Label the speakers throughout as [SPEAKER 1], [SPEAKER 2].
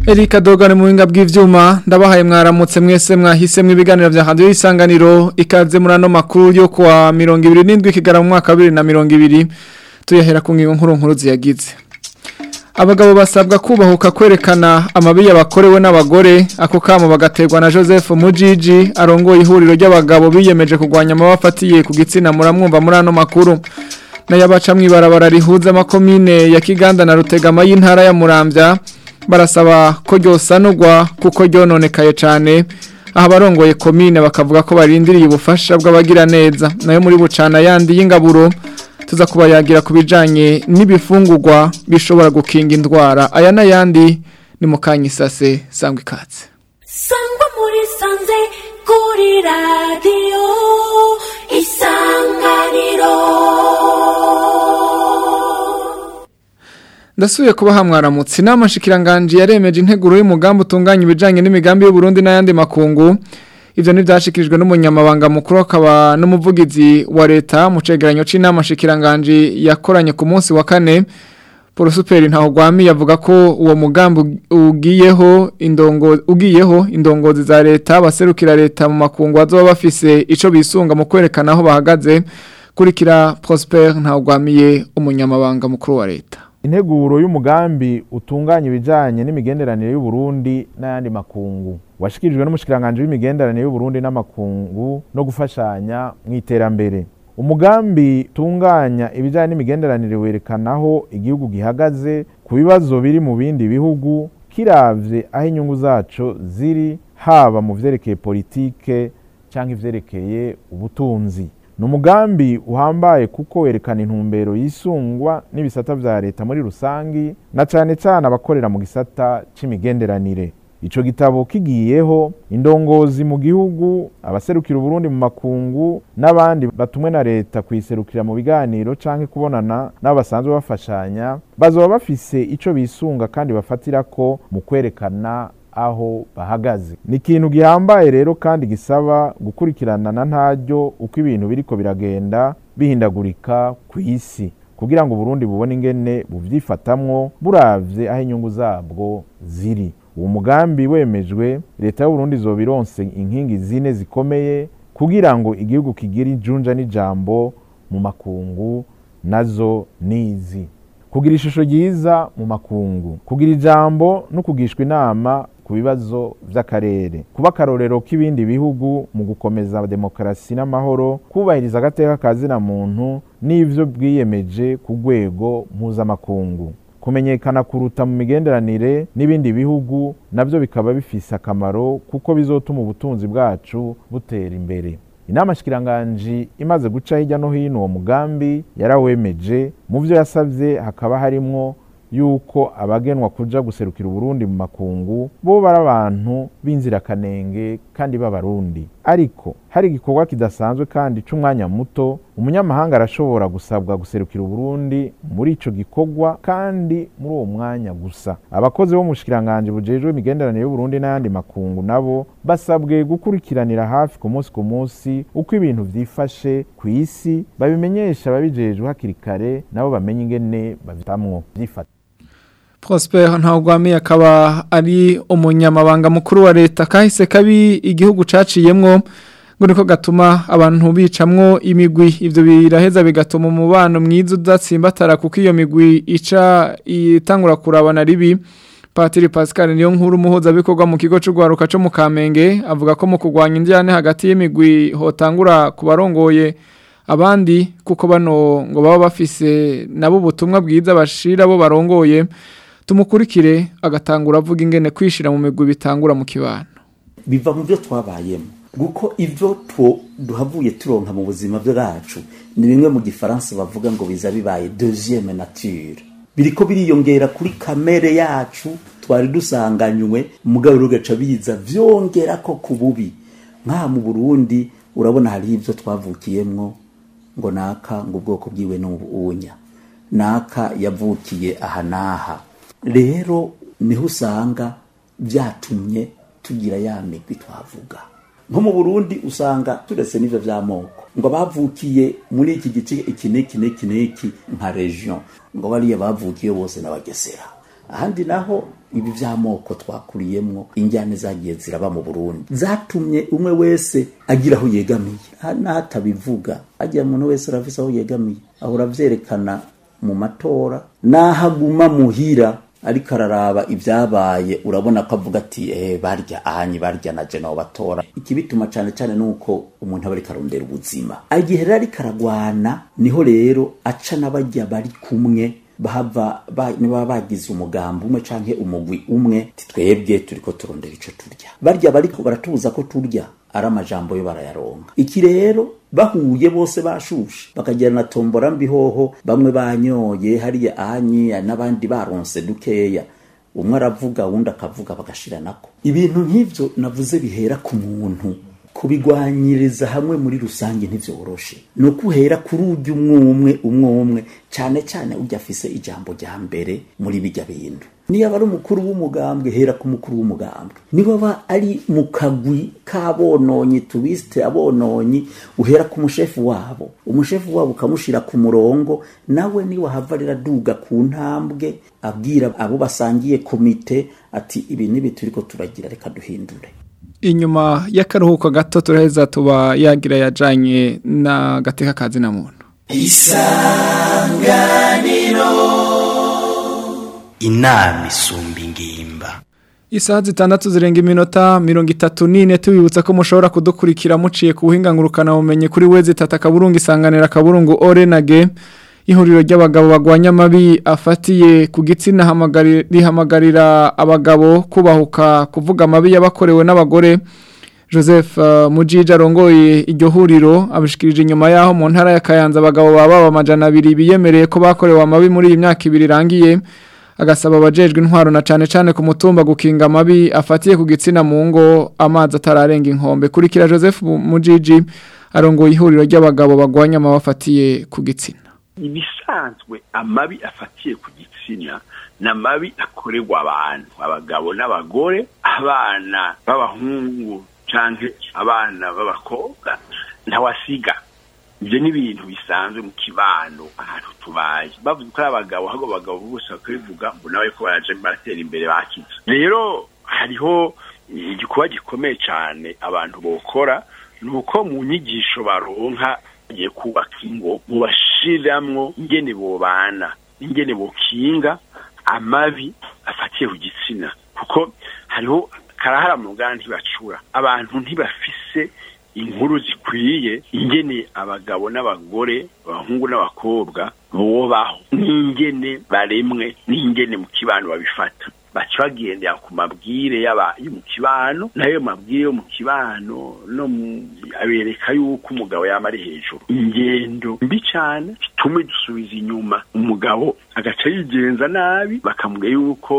[SPEAKER 1] Erika Dogane mu buhinga bw'ivyuma ndabahaye mwaramutse mwese mwahisemwe ibiganiro vya radio isanganiro ikaze muri ano makuru yo kwa 27 kigara mu mwaka wa 2020 tuyahera ku ngingo nkuru nkuru ziyagize Abagabo basabwa kubahuka kwerekana amabi yabakorewe n'abagore ako kamo bagaterwa na Joseph Mujiji arongoye ihuriro ry'abagabo biyemeje kugwanya amabafatiye ku gitsina muramwumva muri ano makuru nayabaca mwibarabara rihuza amakomine ya Kiganda na Rutegama y'intara ya Muramvya barasaba ko ryosanurwa kuko ryononekaye cyane aho abarongoye komine bakavuga ko barindiriye ubufasha bw'abagira neza nayo muri bucana yandi y'ingaburo tuza kubayagira ku bijyanye n'ibifungurwa bishobora gukinga indwara aya n'ayandi ni mu kanyisase sangwa ikatse
[SPEAKER 2] sangwa muri sanze kuri radiyo isanganiro
[SPEAKER 1] ndasubiye kuba mwaramutse inama nshikiranganje yaremeje integuro y'umugambi utunganya ibijyanye n'imigambi y'uburundi n'ayandi makungu ibyo ntibyashyikirijwe n'umunyamabanga mukuru akaba n'umuvugizi wa leta mu cegeranyo cy'inama nshikiranganje yakoranye ku munsi wa kane porosuperi ntahugwami yavuga ko uwo mugambi ugiyeho indongo ugiyeho indongozi za leta abaserukira leta mu makungu bazoba bafise icyo bisunga mu kwerekana aho bahagaze kurikira prosper ntahugwamiye umunyamabanga mukuru wa leta
[SPEAKER 3] integuro y'umugambi utunganya ibijyanye n'imigenderanire y'uburundi n'ayandi makungu washikirijwe n'umushyikiranganje w'imigenderanire y'uburundi n'amakungu no gufashanya mu iterambere umugambi utunganya ibijyanye n'imigenderanire werekana aho igihugu gihagaze ku bibazo biri mu bindi bihugu kiravye aho inyungu zaco ziri haba mu vyerekeye politike cyangwa ivyerekeye ubutunzi ni umugambi uhambaye kuko werekana intumbero yisungwa n'ibisata vya leta muri rusangi na cane cane abakorera mu gisata c'imigenderanire ico gitabo kigiyeho indongozi mu gihugu abaserukira uburundi mu makungu n'abandi batumwe na leta kuyiserukira mu biganiro canke kubonana n'abo basanzwe bafashanya bazoba bafise ico bisunga kandi bafatirako mu kwerekana aho bahagaze ni ikintu gihambaye rero kandi gisaba gukurikirana na ntaryo uko ibintu biriko biragenda bihindagurika ku isi kugira ngo Burundi bubone ingene buvyifatamwo buravye aho inyungu zabwo ziri uwo mugambi wemejwe leta y'uburundi izoba ironse inkingi zine zikomeye kugira ngo igihugu kigire ijunja n'ijambo mu makungu nazo nizi kugira ishusho ryiza mu makungu kugira ijambo no kugishwa inama ku bibazo by'akarere kuba akarorero k'ibindi bihugu mu gukomeza demokarasi n'amahoro kubahiriza agateka ka zina muntu n'ibyo bwiyemeje ku rwego mpuzamakungu kumenyekana kuruta mu migenderanire n'ibindi bihugu nabyo bikaba bifise akamaro kuko bizotuma ubutunzi bwacu butera imbere inama shikiranganji imaze guca hirya no hino uwo mugambi yarawemeje mu byo yasabye hakaba harimwo yuko abagenwa kuja guserukira uburundi mu makungu bo bari abantu b'inzirakanenge kandi b'abarundi ariko hari igikorwa kidasanzwe kandi c'umwanya muto umunyamahanga arashobora gusabwa guserukira uburundi muri ico gikorwa kandi muri uwo mwanya gusa abakozi bo mu bushikiranganje bujejwe imigenderanire y'uburundi n'ayandi makungu nabo basabwe gukurikiranira hafi ku munsi ku munsi uko ibintu vyifashe ku isi babimenyesha ababijejwe hakiri kare nabo bamenye ingene bavitamwo vyifata
[SPEAKER 1] Prosper ntawugwami akaba ari umunyamabanga mukuru wa leta kahise kabi igihugu caciyemwo ngo niko gatuma abantu bicamwo imigwi ivyo biraheza bigatuma umubano mwiza udatsimbatara kuko iyo migwi ica itangura kurabana ribi Patiri Pascal niyo nkuru muhoza bikorwa mu kigo c'ugwaruka co mu Kamenge avuga ko mu kugwanya indyane hagati y'imigwi hotangura kubarongoye abandi kuko bano ngo baba bafise nabo ubutumwa bwiza bashira bo barongoye tumukurikire agatangura avuga ingene kwishira mu migwi bitangura mu kibano
[SPEAKER 4] biva mu byo twabayemo guko ivyo two duhavuye turonka mu buzima bwacu ni bimwe mu gifaransa bavuga ngo biza bibaye deuxième nature biriko biriyongera kuri kamere yacu twari dusanganywe mugabo rugaca biza vyongera ko ku bubi nk'aha mu Burundi urabona hari ivyo twavukiyemwo ngo naka ngo ubwoko bwiwe n'ubunya naka yavukiye aha n'aha rero niho usanga byatumye tugira ya migwi twavuga nko mu burundi usanga turetse n'ivyo vy'amoko ngo bavukiye muri iki gice iki n'iki n'iki n'iki nka region ngo bariya bavukiye bose n'abagesera ahandi naho ibi vy'amoko twakuriyemwo injyane zagiye ziraba mu burundi zatumye umwe wese agira aho yegamiye Ha- n'aho atabivuga agira umuntu wese arafise aho yegamiye ahora avyerekana mu matora n'aho aguma muhira ariko araraba ibyabaye urabona ko avuga ati eh barya ahanyi barya na je nabo batora ikibituma cane cane nuko umuntu aba ariko arondera ubuzima igihe rero ariko aragwana niho rero aca n'abarya bari kumwe bahava ba, niba bagize umugambi umwe canke umugwi umwe ti twebwe turiko turondera ico turya barya bariko baratubuza ko turya ari amajambo yo barayaronka iki rero bahuye bose bashushe bakagira na tombora mbihoho bamwe banyoye hariya anyi n'abandi baronse dukeya umwe aravuga uwundi akavuga bagashiranako ibintu nk'ivyo navuze bihera ku muntu kubigwanyiriza hamwe muri rusange ntivyoroshe ni ukuhera kuri urya umwe umwe umwe umwe cane cane urya afise ijambo rya mbere muri bijya bintu niyo aba ari umukuru w'umugambwe hera ku mukuru w'umugambwe niba aba ari mu kagwi k'abononyi tubisite abononyi uhera ku mushefu wabo umushefu wabo ukamushira ku murongo nawe niwe hava riraduga ku ntambwe abwira abo basangiye komite ati ibi n'ibi turiko turagira reka duhindure
[SPEAKER 1] inyuma y'akaruhuko gato turaheza tuba yagira yajanye na gateka kazi na muntu
[SPEAKER 5] inama isumba ingimba
[SPEAKER 1] Isaha zitandatu zirenga iminota mirongo itatu n'ine tubibutsa ko mushobora kudukurikira muciye ku buhinga ngurukana bumenyi kuri wezi tata akaburungu isanganira akaburungu ore na ge ihuriro ry'abagabo bagwanya amabi afatiye ku gitsina hamagari- rihamagarira abagabo kubahuka kuvuga amabi yabakorewe n'abagore Joseph uh, Mujija arongoye iryo huriro abishikirije inyuma yaho mu ntara ya Kayanza abagabo baba amajana abiri biyemereye ko bakorewe amabi muri iyi myaka ibiri irangiye agasaba abajejwe intwaro na cane cane ku mutumba gukinga amabi afatiye ku gitsina mu ngo amazi atararenga inkombe kurikira Joseph Mujiji arongoye ihuriro ry'abagabo bagwanya amabi afatiye ku gitsina
[SPEAKER 6] ibisanzwe amabi afatiye ku gitsina ni amabi akorerwa abantu abagabo n'abagore abana b'abahungu canke abana b'abakobwa ntawasiga ibyo ni ibintu bisanzwe mu kibano ahantu tubaye bavuze ko ari abagabo ahubwo abagabo bose bakabivuga ngo nawe ko baraje baratera imbere bakize rero hariho igikorwa gikomeye cyane abantu bokora ni uko mu nyigisho baronka bagiye kubaka ingo mubashiramwo ingene bobana ingene bokinga amabi afatiye ku gitsina kuko hariho karahara mu ngana ntibacura abantu ntibafise inkuru zikwiye ingene abagabo n'abagore abahungu n'abakobwa bobaho n'ingene baremwe n'ingene mu kibano babifata baca bagendera ku mabwire y'aba- yo mu kibano nayo mabwire yo mu kibano no mu- abereka yuko umugabo yama ari hejuru ingendo mbi cyane zitume dusubiza inyuma umugabo agaca yigenza nabi bakamubwira yuko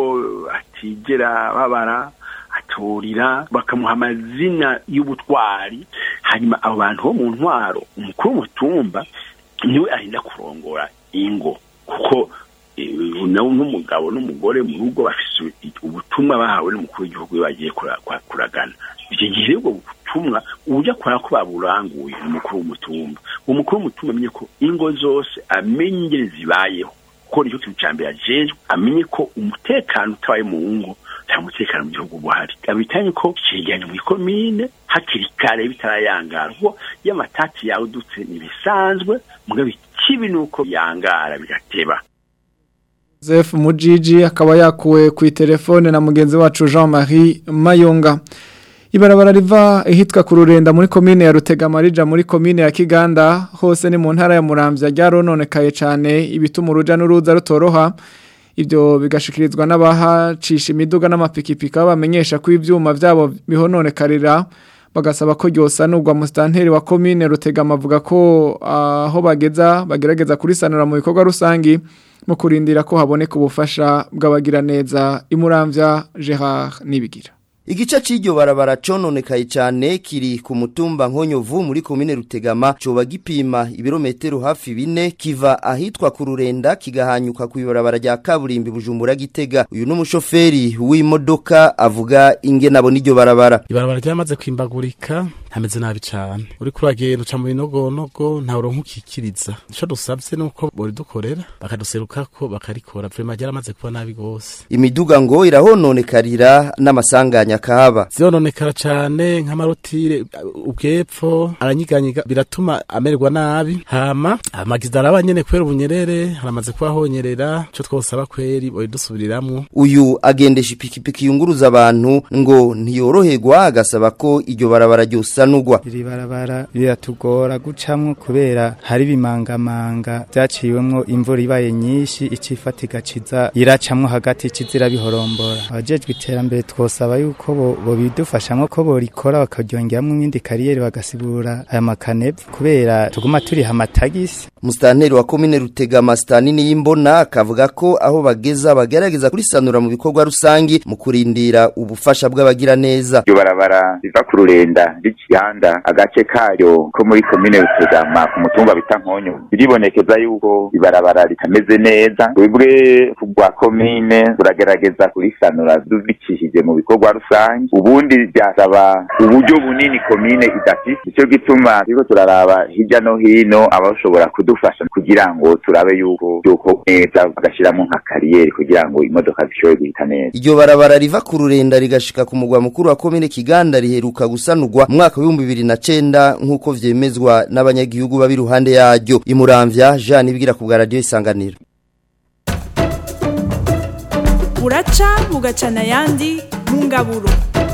[SPEAKER 6] atigera babara aturira bakamuha amazina y'ubutwari hanyuma abo bantu bo mu ntwaro umukuru w'umutumba niwe arinda kurongora ingo kuko eh, nawe n'umugabo n'umugore mu rugo bafise ubutumwa bahawe n'umukuru w'igihugu iyo bagiye kura- kwa- kuragana icyo gihe ubwo butumwa uburyo akora ko baburanguye umukuru w'umutumba umukuru w'umutumba amenye ko ingo zose amenye ingene zibayeho kuko nicyo kintu cya mbere ajejwe amenye ko umutekano utabaye mu ngo nta mutekano mu gihugu buhari abitanye ko cegeranya mu ikomine hakiri kare bitarayangara kuko iyo amatati yawe udutse ntibisanzwe mugabo ikibi ni uko yangara bigateba
[SPEAKER 1] Joseph Mujiji akaba yakuwe ku telefone na mugenzi wacu Jean-Marie Mayonga Ibarabara riva ihitwa ku rurenda muri komine ya Rutegamarija muri komine ya Kiganda hose ni mu ntara ya Muramvya ryarononekaye cyane ibituma uruja n'uruza rutoroha ibyo bigashikirizwa n'abahacisha imiduga n'amapikipiki bamenyesha ko ivyuma vyabo bihononekarira bagasaba ko ryosa nubwo mustanteri wa komine Rutegama avuga ko aho bageza bagerageza kurisanura mu bikorwa rusangi mu kurindira ko haboneka ubufasha bw'abagira neza imuramvya Gerard nibigira
[SPEAKER 7] Igice c'iryo barabara cononekaye cyane kiri ku mutumba Nkonyovu muri komine Rutegama coba gipima ibirometero hafi bine kiva ahitwa ku rurenda kigahanyuka ku ibarabara rya kaburimbi Bujumbura Gitega uyu n'umushoferi w'imodoka avuga ingene abona iryo barabara
[SPEAKER 8] ibarabara ryamaze kwimbagurika hameze nabi cane uriko uragenda uca mu binogonogo ntawe uronka ukikiriza ico dusavye nuko boridukorera bakaduserukako bakarikora vrema ryaramaze kuba nabi gose
[SPEAKER 7] imiduga ngo irahononekarira n'amasanganya kahaba
[SPEAKER 8] zirononekara cane nk'amarotire ubwepfo aranyiganyiga biratuma amererwa nabi hama amagiza araba nyene kubera ubunyerere haramaze kuba honyerera ico twosaba kweri boridusubiriramwo
[SPEAKER 7] uyu agendesha ipikipiki yunguruza abantu ngo ntiyoroherwa agasaba ko iryo barabara ryosanurwa
[SPEAKER 9] iri barabara riratugora gucamwo kubera hari ibimangamanga vyaciwemwo imvura ibaye nyinshi icifata igaciza iracamwo hagati cizira bihorombora abajejwe iterambere twosaba yuko bo bobidufashamwo ko borikora bakaryongeramwo ibindi kariyeri bagasibura aya makanevu kubera tuguma turiha amatagisi
[SPEAKER 7] musitanteri wa komine rutegama sitanini y'imbona akavuga ko aho bageza bagerageza kurisanura mu bikorwa rusangi mu kurindira ubufasha bw'abagira neza
[SPEAKER 10] iryo barabara riva ku rurenda ry'ikihanda agace kayo ko muri komine rutegama ku mutumba bita nkonyo biribonekeza yuko ibarabara ritameze neza twebwe rwa komine turagerageza kurisanura dubikishije mu bikorwa rusange ubundi byasaba uburyo bunini komine idafite nicyo gituma turiko turaraba hirya no hino abashobora kudufasha kugira ngo turabe yuko yuko neza bagashyiramo nka kariyeri kugira ngo imodoka zishobore guhita neza
[SPEAKER 7] iryo barabara riva ku rurenda rigashika ku mugwa mukuru wa komine kiganda riheruka gusanurwa mu mwaka w'ibihumbi bibiri na cenda nk'uko vyemezwa n'abanyagihugu baba iruhande yaryo imuramvya jean ibwira ku bwa radiyo isanganiro
[SPEAKER 11] buraca bugacana ayandi mu ngaburo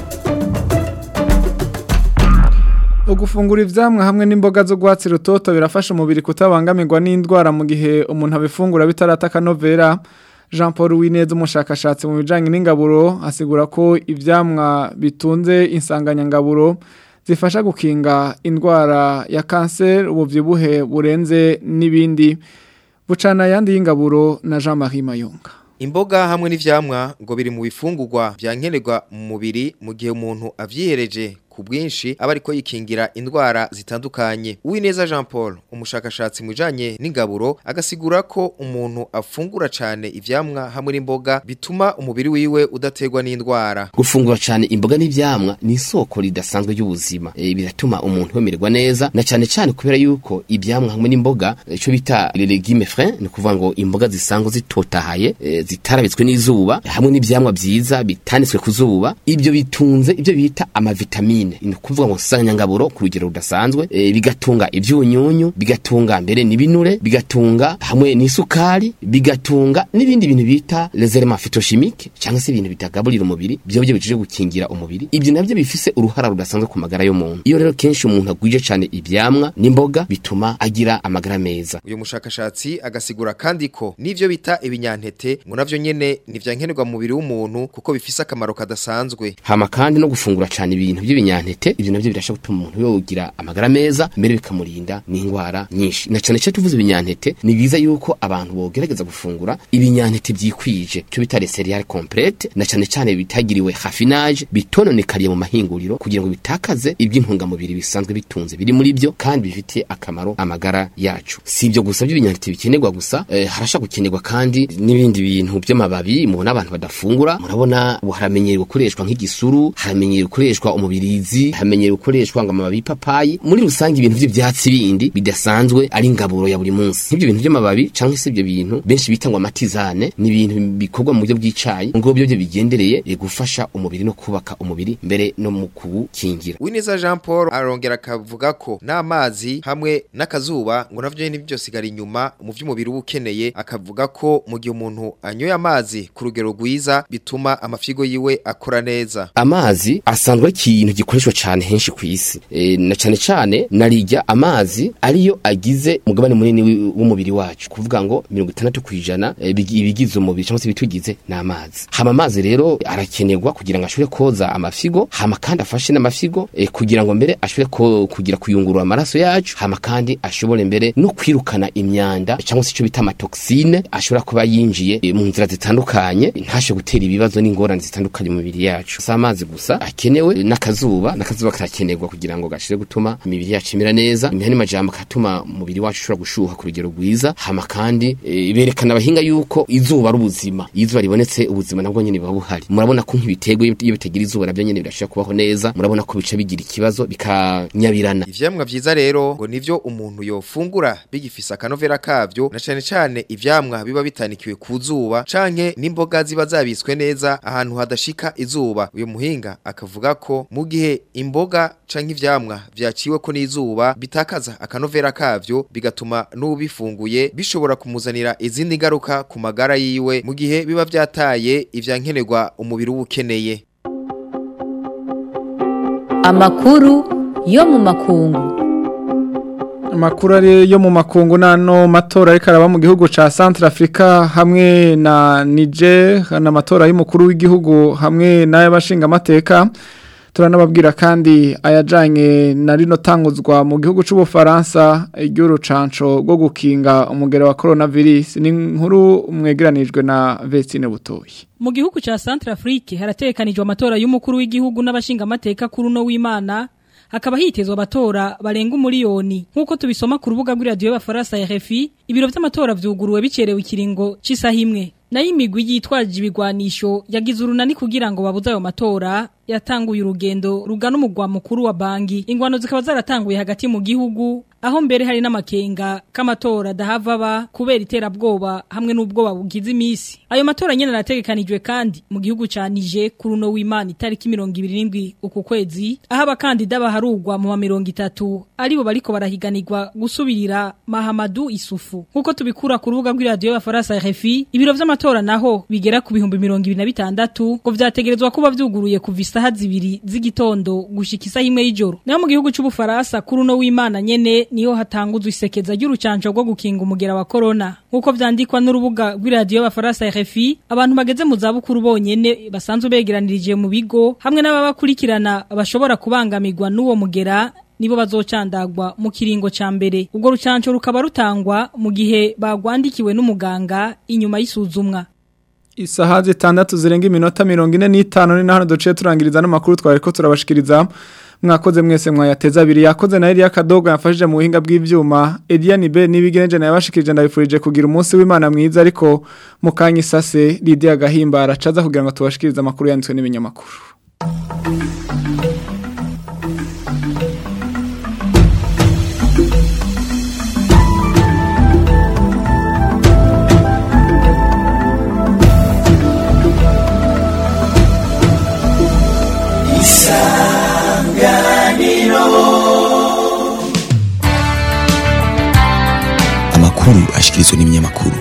[SPEAKER 1] Ugufungura ivyamwa hamwe n'imboga zo gwatsi rutoto birafasha umubiri kutabangamirwa n'indwara mu gihe umuntu abifungura bitarata kanovera Jean Paul Wineza umushakashatsi mu bijanye n'ingaburo asigura ko ivyamwa bitunze insanganyangaburo zifasha gukinga indwara ya cancer ubuvyibuhe burenze n'ibindi bucana yandi y'ingaburo na Jean Marie Mayonga
[SPEAKER 12] Imboga hamwe n'ivyamwa ngo biri mu bifungurwa byankenerwa mu mubiri mu gihe umuntu avyihereje ku bwinshi aba ariko yikingira indwara zitandukanye Uwineza Jean Paul umushakashatsi mu bijanye n'ingaburo agasigura ko umuntu afungura cyane ivyamwa hamwe n'imboga bituma umubiri wiwe udategwa n'indwara
[SPEAKER 13] gufungura cyane imboga n'ivyamwa ni isoko ridasanzwe ry'ubuzima e, biratuma umuntu yemererwa neza na cyane cyane kubera yuko ivyamwa hamwe n'imboga ico bita les légumes frais ni kuvuga ngo imboga zisanzwe zitotahaye e, zitarabitswe n'izuba hamwe n'ivyamwa vyiza bitanitswe ku zuba ibyo bitunze ibyo bita amavitamine ni ukuvuga ngo nsanganyangaburo ku rugero rudasanzwe e, bigatunga ivyunyunyu bigatunga mbere n'ibinure bigatunga hamwe n'isukari bigatunga n'ibindi bintu bita les éléments phytochimiques cyangwa se ibintu bitagaburira umubiri byo byo bije gukingira umubiri ibyo nabyo bifise uruhara rudasanzwe ku magara y'umuntu iyo rero kenshi umuntu agwije cyane ivyamwa n'imboga bituma agira amagara meza
[SPEAKER 12] uyu mushakashatsi agasigura kandi ko n'ivyo bita ibinyantete ngo navyo nyene nivyankenerwa mu mubiri w'umuntu kuko bifise akamaro kadasanzwe
[SPEAKER 13] hama kandi no gufungura cyane ibintu by'ibinyantete ibyo navyo birasha gutuma umuntu yogira amagara meza mbere bikamurinda n'indwara nyinshi na cyane cyane tuvuze ibinyantete ni byiza yuko abantu bogerageza gufungura ibinyantete byikwije cyo bita les céréales complètes na cyane cyane bitagiriwe raffinage bitononekariye mu mahinguriro kugira ngo bitakaze iby'intungamubiri bisanzwe bitunze biri muri byo kandi bifitiye akamaro amagara yacu si ibyo gusa by'ibinyantete bikenerwa gusa eh, harasha gukenerwa kandi n'ibindi bintu by'amababi mubona abantu badafungura murabona ubu haramenyereye gukoreshwa nk'igisuru haramenyereye gukoreshwa umubirizi hamenyereye gukoreshwa ngo amababi y'ipapayi muri rusange ibintu by'ibyatsi bindi bidasanzwe ari ingaburo ya buri munsi nk'ibyo bintu by'amababi cyangwa se ibyo bintu benshi bita ngo amatizane ni ibintu bikorwa mu buryo bw'icayi ngo byo byo bigendereye eh, gufasha umubiri no kubaka umubiri mbere no mu kuwukingira
[SPEAKER 12] Uwineza Jean Paul arongera akavuga ko n'amazi hamwe n'akazuba ngo navyo nyene byosigara inyuma mu vy'umubiri uba ukeneye akavuga ko mu gihe umuntu anyoye amazi ku rugero rwiza bituma amafigo yiwe akora neza
[SPEAKER 13] amazi asanzwe ari ikintu gikoreshwa cyane henshi ku isi e, na cyane cyane narijya amazi ariyo agize umugabane munini wi- w'umubiri wacu kuvuga ngo mirongo itandatu ku ijana e, bigi- ibigize umubiri cyangwa se ibitugize ni amazi hama amazi rero arakenerwa kugira ngo ashobore koza amafigo hama kandi afashe n'amafigo e, kugira ngo mbere ashobore ko, kugira kuyungurura amaraso yacu hama kandi ashobore mbere no kwirukana imyanda cyangwa se icyo bita amatoxine ashobora kuba yinjiye e, mu nzira zitandukanye ntashe gutera ibibazo n'ingorane zitandukanye mu mibiri yacu si amazi gusa akenewe n'akazuba akazuba n'akazuba karakenerwa kugira ngo gashire gutuma imibiri yacu imera neza imihani majambo katuma umubiri wacu ushobora gushuha ku rugero rwiza hama kandi e, berekana abahinga yuko izuba ari ubuzima iyo izuba ribonetse ubuzima nabwo nyene buba buhari murabona ko nk'ibiterwa iyo bitagira izuba nabyo nyene birashobora kubaho neza murabona ko bica bigira ikibazo bikanyabirana
[SPEAKER 12] ivyamwa vyiza rero ngo nivyo umuntu yofungura bigifise akanovera kavyo na cane cane ivyamwa biba bitanikiwe ku zuba canke n'imboga ziba zabitswe neza ahantu hadashika izuba uyu muhinga akavuga ko mu gihe imboga canke ivyamwa vyaciwe ko n'izuba bitakaza akanovera kavyo bigatuma n'ubifunguye bishobora kumuzanira izindi ngaruka ku magara yiwe mu gihe biba vyataye ivyankenerwa umubiri ubukeneye
[SPEAKER 14] amakuru yo mu makungu
[SPEAKER 1] Amakuru ari yo mu makungu nano matora ariko araba mu gihugu ca Central Africa hamwe na Niger na matora y'umukuru w'igihugu hamwe n'ay'abashinga amateka turanababwira kandi ayajanye na rino tanguzwa mu gihugu c'ubufaransa iry'urucanco rwo gukinga umugere wa coronavirus ni nkuru mwegeranijwe na Vestine Butoyi
[SPEAKER 15] Mu gihugu ca Centrafrique haratekanijwe amatora y'umukuru w'igihugu n'abashinga amateka kuri no w'Imana hakaba hitezwe abatora barenga umuriyoni nkuko tubisoma ku rubuga rw'iradiyo y'abafaransa RFI ibiro vy'amatora vyuguruwe bicerewe ikiringo c'isaha imwe nayo imigwi yitwaje ibigwanisho yagize urunani kugira ngo babuze ayo matora yatanguye urugendo rugana umugwa mukuru wa bangi ingwano zikaba zaratanguye hagati mu gihugu aho mbere hari n'amakenga k'amatora dahava ba kubera iterabwoba hamwe n'ubwoba bugize imisi ayo matora nyene arategekanijwe kandi mu gihugu ca Niger kuri uno w'Imana itariki 27 uku kwezi aho abakandida baharugwa mu 30 aribo bariko barahiganirwa gusubirira Mahamadou Isufu nkuko tubikura ku rubuga rw'iradiyo y'abafaransa RFI ibiro vy'amatora naho bigera ku bihumbi 26 ngo vyategerezwa kuba vyuguruye kuva isaha zibiri z'igitondo gushika isaha imwe y'ijoro naho mu gihugu c'ubufaransa kuri uno w'Imana nyene niho hatanguzwa isekeza ry'urucanco rwo gukinga umugera wa corona nkuko vyandikwa n'urubuga rw'iradiyo y'abafaransa RFI abantu bageze mu zabukuru bonyene basanzwe begeranirije mu bigo hamwe n'ababakurikirana bashobora kubangamirwa n'uwo mugera nibo bazocandagwa mu kiringo ca mbere ubwo rucanco rukaba rutangwa mu gihe bagwandikiwe n'umuganga inyuma y'isuzumwa
[SPEAKER 1] Isaha zitandatu zirenga iminota mirongo ine n'itanu ni naho duciye turangiriza n'amakuru twari ko turabashikiriza mwakoze mwese mwayateza abiri yakoze na Elia Kadogo yafashije mu buhinga bw'ivyuma Ediane B nibigenje na yabashikirije ndabifurije kugira umunsi w'Imana mwiza ariko mu kanya isase Lydia Gahimbara caza kugira ngo tubashikirize amakuru yanditswe n'ibinyamakuru
[SPEAKER 16] amakuru ashikirizwa n'ibinyamakuru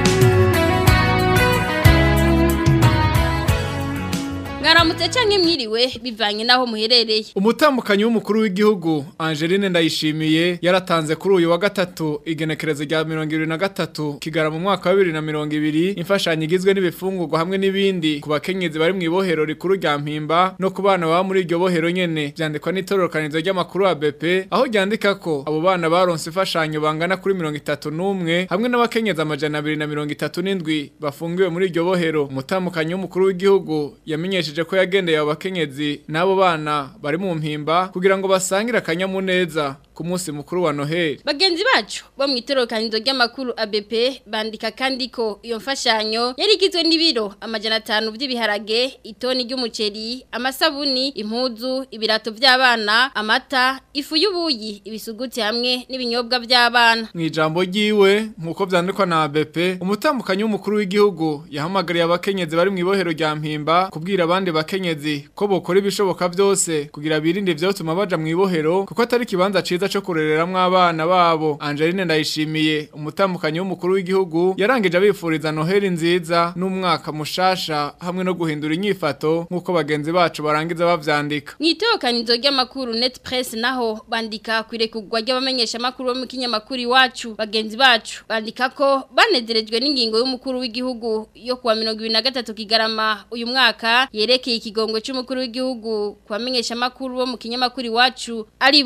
[SPEAKER 17] mwaramutse canke mwiriwe bivanye naho muherereye
[SPEAKER 1] Umutamukanyi w'umukuru w'igihugu Angeline Ndayishimiye yaratanze kuri uyu wa gatatu igenekerezo rya 2023 kigara mu mwaka wa 2020 imfashanyo igizwe n'ibifungurwa hamwe n'ibindi ku bakenyezi bari mu ibohero rikuru rya Mpimba no ku bana baba muri iryo bohero nyene byandikwa n'itororokanizo ry'amakuru wa BP aho ryandika ko abo bana baronse imfashanyo bangana kuri 31 hamwe n'abakenyezi amajana 237 bafungiwe muri iryo bohero umutamukanyi w'umukuru w'igihugu yamenyesheje ko yagendeye abo bakenyezi n'abo bana bari mu mpimba kugira ngo basangire akanyamuneza ku munsi mukuru wa Noheli
[SPEAKER 17] bagenzi bacu bo mu itorokanizo ry'amakuru ABP bandika kandi ko iyo mfashanyo yari igizwe n'ibiro amajana atanu by'ibiharage itoni ry'umuceri amasabuni impuzu ibirato by'abana amata ifu y'ubuyi ibisuguti hamwe n'ibinyobwa by'abana
[SPEAKER 1] mu ijambo ryiwe nk'uko byandikwa na ABP umutambukanyi w'umukuru w'igihugu yahamagariye abakenyezi bari mu ibohero rya mpimba kubwira abandi bakenyezi ko bokora ibishoboka byose kugira birinde ivyotuma baja mu ibohero kuko atari kibanza ciza cyo kurereramwo abana babo Angeline ndayishimiye umutambukanyi w'umukuru w'igihugu yarangije abifuriza Noheli nziza n'umwaka mushasha hamwe no guhindura inyifato nk'uko bagenzi bacu barangiza bavyandika
[SPEAKER 17] mu itorokanizo ry'amakuru net press naho bandika kwirekugwa ry'abamenyesha makuru bo mu kinyamakuru iwacu bagenzi bacu bandika ko banezerejwe n'ingingo y'umukuru w'igihugu yo kuwa 2023 kigarama uyu mwaka yerekeye ikigongwe cy'umukuru w'igihugu kubamenyesha makuru bo mu kinyamakuru iwacu aribo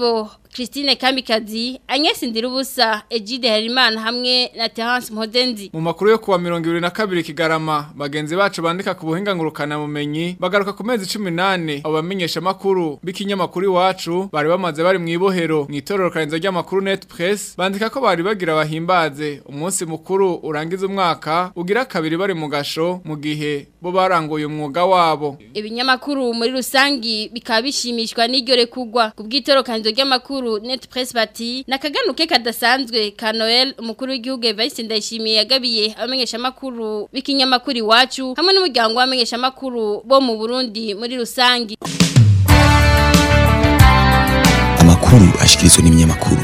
[SPEAKER 17] Christine Kamikazi Agnes Ndirubusa Egide Harimana hamwe na Terence Mpozenzi
[SPEAKER 1] mu makuru yo kuwa 22 kigarama bagenzi bacu bandika ku buhinga ngurukana bumenyi bagaruka ku mezi 18 abo bamenyesha makuru b'ikinyamakuru iwacu bari bamaze bari mu ibohero mu itororokanizo ry'amakuru Net Press bandika ko bari bagira bahimbaze umunsi mukuru urangiza umwaka ugira kabiri bari mu gasho mu gihe bo baranguye umwuga wabo
[SPEAKER 17] ibinyamakuru muri rusangi bikaba bishimishwa n'iryo rekugwa ku bw'itorokanizo ry'amakuru Net Press bati nakaganuke kadasanzwe ka Noel umukuru w'igihugu Evariste Ndayishimiye yagabiye abamenyesha makuru b'ikinyamakuru iwacu hamwe n'umuryango w'abamenyesha makuru bo mu Burundi muri rusangi
[SPEAKER 16] amakuru ashikirizwa n'ibinyamakuru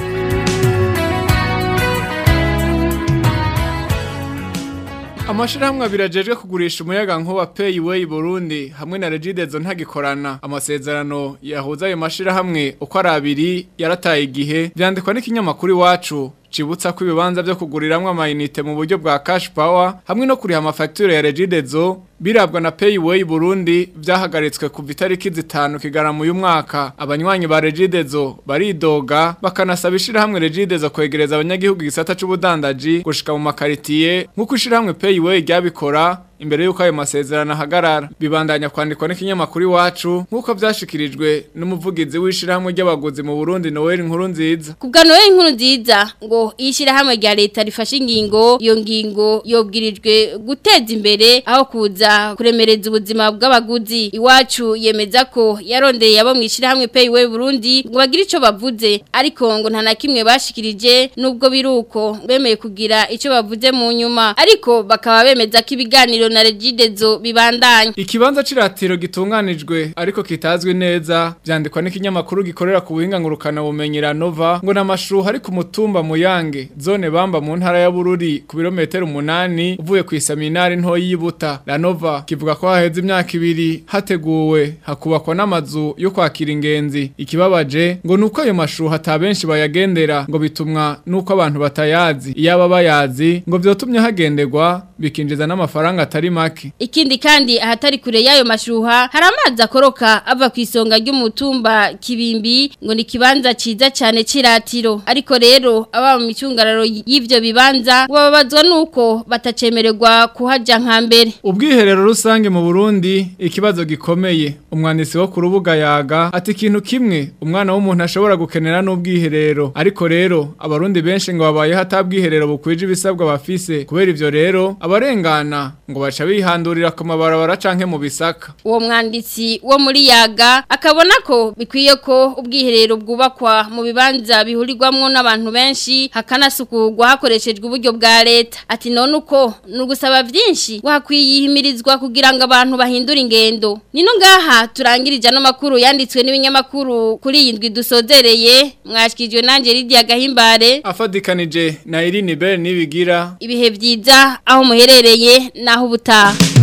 [SPEAKER 1] Amashirahamwe abiri ajejwe kugurisha umuyaga nkuba Payway Burundi hamwe na Regidezo ntagikorana amasezerano yahuza ayo mashirahamwe uko ari abiri yarataye igihe byandikwa n'ikinyamakuru iwacu cibutsa ko ibibanza byo kuguriramwe amayinite mu buryo bwa cash power hamwe no kuriha amafacture ya Regidezo birabwa na Payway Burundi byahagaritswe kuva itariki zitanu kigarama uyu mwaka abanywanyi ba Regidezo baridoga bakanasaba ishirahamwe Regidezo kwegereza abanyagihugu igisata c'ubudandaji gushika mu makaritiye nkuko ishirahamwe Payway ryabikora imbere yuko ayo masezerano ahagarara bibandanya kwandikwa n'ikinyamakuru iwacu nk'uko byashikirijwe n'umuvugizi w'ishirahamwe ry'abaguzi mu Burundi Noel Nkuru nziza
[SPEAKER 17] kubwa Noel Nkuru nziza ngo ishirahamwe rya leta rifashe ingingo iyo ngingo yobwirijwe guteza imbere aho kuza kuremereza ubuzima bw'abaguzi iwacu yemeza ko yarondeye abo mu ishirahamwe Payway Burundi ngo bagire ico bavuze ariko ngo nta na kimwe bashikirije nubwo biruko bemeye kugira ico bavuze mu nyuma ariko bakaba bemeza ko ibiganiro na regidezo bibandanya
[SPEAKER 1] Ikibanza ciratiro gitunganijwe ariko kitazwi neza byandikwa n'ikinyamakuru gikorera ku buhinga ngurukana bumenyera Nova ngo namashuha ari ku mutumba muyange zone bamba mu ntara ya Bururi ku birometero 8 uvuye ku isaminari nto yibuta la Nova kivuga ko haheze imyaka ibiri hateguwe hakubakwa n'amazu yo kwakira ingenzi ikibabaje ngo nuko ayo mashuha atabenshi bayagendera ngo bitumwa nuko abantu batayazi iyaba bayazi ngo byotumye hagenderwa bikinjiza n'amafaranga atari make
[SPEAKER 17] ikindi kandi ahatari kure y'ayo mashuha hari amazi akoroka ava ku isonga ry'umutumba kibimbi ngo ni kibanza ciza cyane ciratiro ariko rero aba mu micungararo y'ivyo bibanza ngo babazwa nuko batacemererwa kuhaja nka mbere
[SPEAKER 1] ubwiherero rusange mu Burundi ikibazo gikomeye umwanditsi wo ku rubuga yaga ati ikintu kimwe umwana w'umuntu ashobora gukenera n'ubwiherero ariko rero abarundi benshi ngo babayeho atabwiherero bukwije ibisabwa bafise kubera ivyo rero abarengana ngo baca bihandurira ku mabarabara canke mu bisaka
[SPEAKER 17] uwo mwanditsi wo muri yaga akabona ko bikwiye ko ubwiherero bwubakwa mu bibanza bihurirwamwo n'abantu benshi hakanasukurwa hakoreshejwe uburyo bwa leta ati none uko ni ugusaba byinshi wakwiyihimirizwa kugira ngo abantu bahindure ingendo nino ngaha turangirije ano makuru yanditswe n'ibinyamakuru kuri iyi ndwi dusozereye mwashyikirijwe nanjye Lydia Gahimbare
[SPEAKER 1] afadikanije na Irine Bell nibigira
[SPEAKER 17] ibihe byiza aho muherereye naho ubutaha